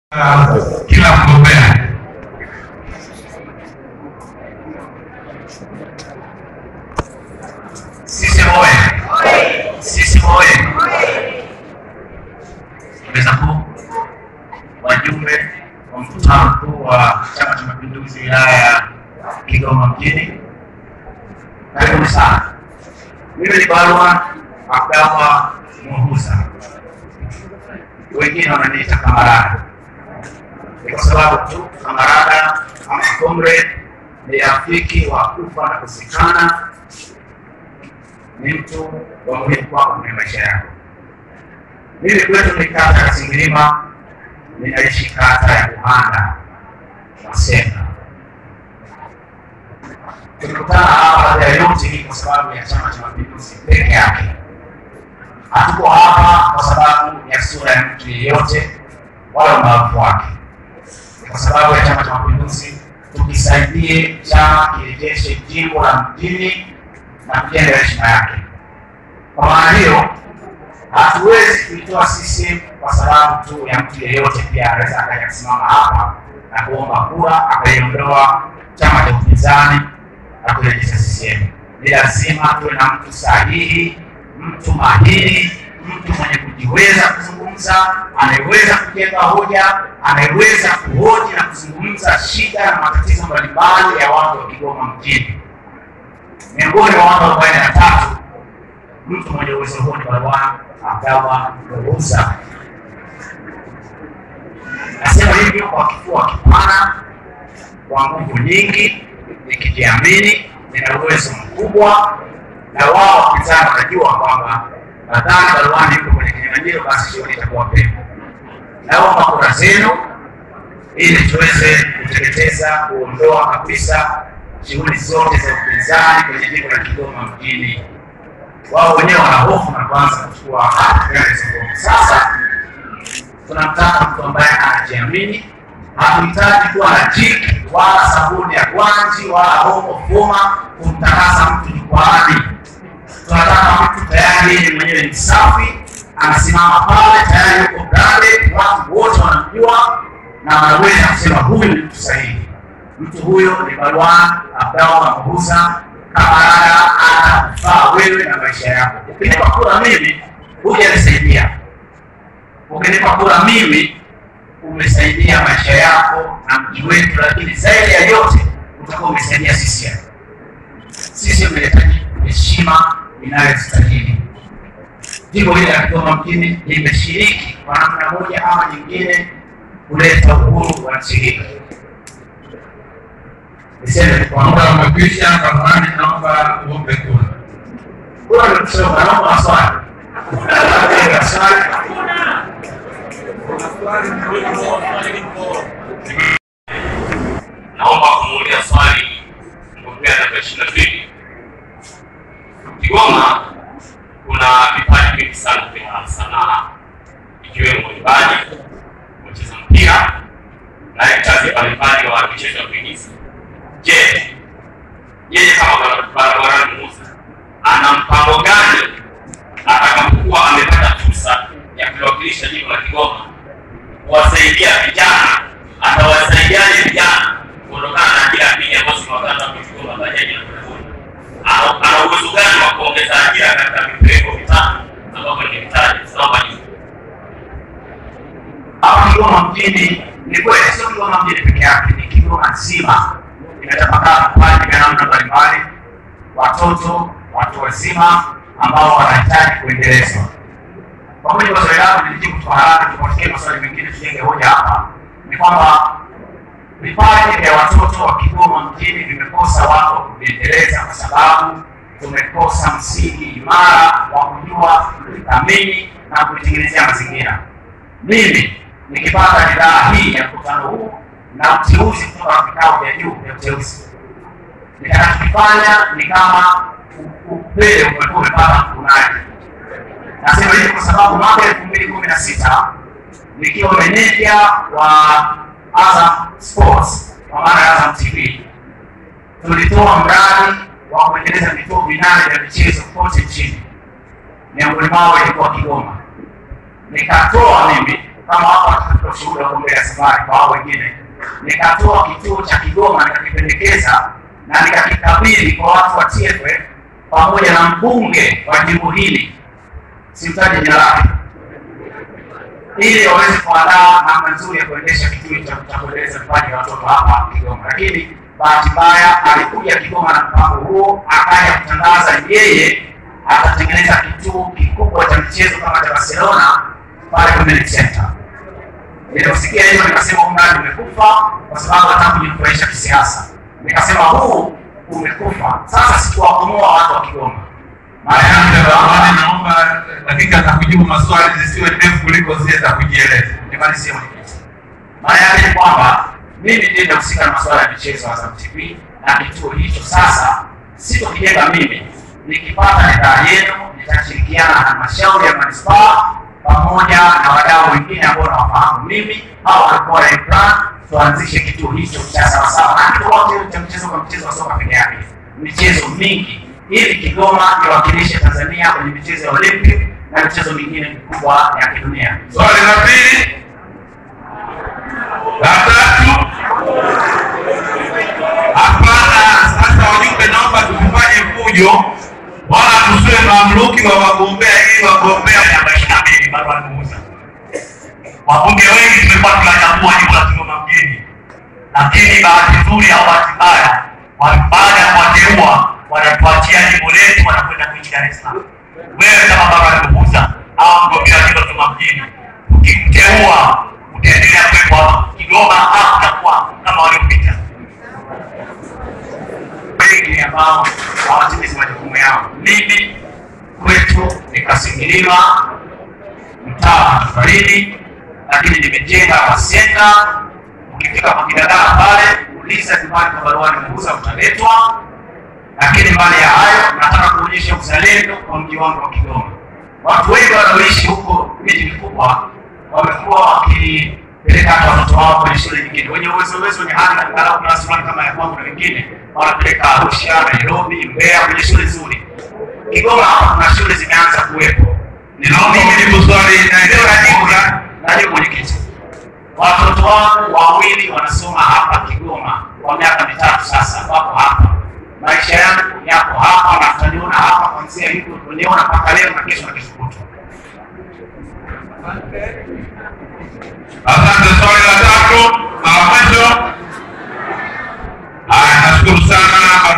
kila mgombea sisi oye sisi oye meza kuu wajumbe wa mkutano mkuu wa chama cha mapinduzi wilaya ya kigoma mjini karibu sana mimi ni barua abdallah muhusa wengine wananiita kamarada ni kwa sababu tu kamarada ama comrade ni rafiki wa kufa na kusikana ni mtu wa muhimu kwako kwenye maisha yako mimi kwetu ni kata ya singilima ninaishi kata ya buhanda masenga tulikutana hapa baada ya yote hii kwa sababu ya chama cha mapinduzi peke yake hatuko hapa kwa sababu ya sura ya mtu yeyote wala umaarufu wake kwa sababu ya chama cha mapinduzi tukisaidie chama kirejeshe jimbo la mjini na kujenga heshima yake kwa maana hiyo hatuwezi kuitoa CCM kwa sababu tu ya mtu yeyote pia anaweza akaja kusimama hapa na kuomba kura akaiondoa chama cha upinzani na kurejesha CCM. Ni lazima tuwe na mtu sahihi, mtu mahiri, mtu mwenye kujiweza kuzungumza, anayeweza kujenga hoja, anayeweza kuhoji na kuzungumza shida na matatizo mbalimbali ya watu wa Kigoma mjini. Miongoni mwa watu arobaini na tatu mtu mwenye uwezo huo ni Barwan Abdallah Lowassa. Nasema hivyo kwa kifua kipana, kwa nguvu nyingi, nikijiamini, nina uwezo mkubwa, na wao wapinzani wanajua kwamba nadhani Barwan yuko kwenye kinyang'anyiro, basi shughuli itakuwa pepo. Naomba kura zenu ili tuweze kuteketeza, kuondoa kabisa shughuli zote za upinzani kwenye jimbo la Kigoma mjini wao wenyewe wana hofu na kuanza kuchukua hatua za ngumu. Sasa tunamtaka mtu ambaye anajiamini. Hatuhitaji kuwa na jiki wala sabuni ya gwanji wala homo fuma kumtakasa mtu jukwaani. Tunataka mtu tayari yeye mwenyewe ni safi, anasimama pale tayari yuko branded, watu wote wanamjua na wanaweza kusema huyu ni mtu sahihi. Mtu huyo ni Barwan Abdallah Muhusa kamarada atakufaa wewe na maisha yako. Ukinipa kura mimi, hujanisaidia. Ukinipa kura mimi, umesaidia maisha yako na mji wetu, lakini zaidi ya yote utakuwa umesaidia CCM. CCM inahitaji heshima inayostahili. Jimbo hili la Kigoma mjini limeshiriki kwa namna moja ama nyingine kuleta uhuru wa nchi hii. Niseme kwa Muda umekwisha, Kamani, naomba uombe kura. Kura ni kusoma, naomba maswali. Maswali. naomba kumuuliza swali mgombea namba ishirini na mbili. Kigoma kuna vipaji vingi sana vya sanaa ikiwemo uimbaji, kucheza mpira na kazi mbalimbali wa michezo ya kuigiza. Je, yeye kama Barwan Muhusa ana mpango gani atakapokuwa amepata fursa ya kuliwakilisha jimbo la Kigoma kuwasaidia vijana? Atawasaidiaje vijana kuondokana na ajira nyingi ambazo zinawakata Kigoma bajaji na bodaboda? Ana- Ana uwezo gani wa kuongeza ajira katika vitengo vitano ambavyo nimevitaja? Naomba jibu. hapa Kigoma mjini ni kweli, sio Kigoma mjini peke yake, ni Kigoma nzima imetapakaa vipaji vya namna mbalimbali, watoto, watu wazima ambao wanahitaji kuendelezwa. Kwa mujibu wa swali lako, nilijibu kwa haraka, tupofikia maswali mengine, tujenge hoja hapa, ni kwamba vipaji vya watoto wa Kigoma mjini vimekosa watu wa kuviendeleza kwa sababu tumekosa msingi imara wa kujua kuvithamini na kuvitengenezea mazingira. Mimi nikipata ridhaa hii ya mkutano huu na uteuzi kutoka vikao vya juu vya uteuzi, nitakachokifanya ni kama u- upele umekuwa umepata mkunaji. Nasema hivi kwa sababu mwaka elfu mbili kumi na sita nikiwa meneja wa Azam Sports kwa maana ya Azam TV, tulitoa mradi wa kuendeleza vituo vinane vya michezo kote nchini, miongoni mwao ilikuwa Kigoma nikatoa mimi kama hapa watatafuta ushuhuda huko mbele ya safari kwa hao wengine, nikatoa kituo cha Kigoma nikakipendekeza na nikakikabidhi kwa watu wa TFF pamoja na mbunge wa jimbo hili, simtaji jina lake, ili waweze kuandaa namna nzuri ya kuendesha kituo cha cha kuendeleza vipaji vya watoto hapa Kigoma. Lakini bahati mbaya alikuja Kigoma na mpango huo, akaja kutangaza yeye atatengeneza kituo kikubwa cha michezo kama cha Barcelona pale Community Center. Niliposikia hivyo nikasema huu mradi umekufa kwa sababu hataka kujifurahisha kisiasa. Nikasema huu umekufa, sasa sikuwakomoa watu wa Kigoma. Maana Asante Ramani, yake naomba dakika za kujibu maswali zisiwe ndefu kuliko zile za kujieleza. nimalizie mwenyekiti. Maana yake ni kwamba mimi ndiye nahusika na masuala ya michezo ya Azam TV na kituo hicho sasa sitokijenga mimi, nikipata ridhaa yenu nitashirikiana na halmashauri ya manispaa pamoja na wadau wengine ambao nawafahamu mimi au walikuwa na plan, tuanzishe kituo hicho cha sawasawa na kituo wote cha mchezo kwa mchezo wa soka peke yake, michezo mingi ili Kigoma iwakilishe Tanzania kwenye michezo ya Olympic na michezo mingine mikubwa ya kidunia. Swali la pili, la tatu. Hapana, sasa wajumbe, naomba tusifanye fujo wala tusiwe mamluki wa wagombea ili wagombea namba ishirini na mbili bado alimuuza. Wabunge wengi tumekuwa tunachagua jimbo la Kigoma mjini, lakini bahati nzuri au bahati mbaya, wa- baada ya kuwateua wanatuachia jimbo letu, wanakwenda kuishi Dar es Salaam. Wewe kama baba alimuuza au mgombea wa jimbo la Kigoma mjini, ukimteua utaendelea kuwepo hapa Kigoma au utakuwa kama waliopita. wengi ambao hawatimizi majukumu yao. Mimi kwetu ni Kasingilima, mtaa wa Kifarini, lakini nimejenga pasenta. Ukifika kwa kidadala pale, uliza nyumbani kwa barua nimeuza, utaletwa. Lakini mbali ya hayo, nataka kuonyesha uzalendo kwa mji wangu wa Kigoma. Watu wengi wanaoishi huko miji mikubwa wamekuwa wakipeleka hata watoto wao kwenye shule nyingine, wenye uwezo uwezo, wenye hali angalau klasi fulani kama ya kwangu na wengine wanapeleka Arusha, Nairobi, Mbeya kwenye shule nzuri. Kigoma hapa kuna shule zimeanza kuwepo. Ninaomba ujibu swali Ndio inaendelea. najibu najibu mwenyekiti. Watoto wangu wawili wanasoma hapa Kigoma kwa miaka mitatu sasa, wako hapa. Maisha yangu yako hapa na tutaniona hapa kuanzia hivi uniona mpaka leo na kesho na kesho kutwa. Asante. Swali la tatu na la mwisho. Haya, nashukuru sana.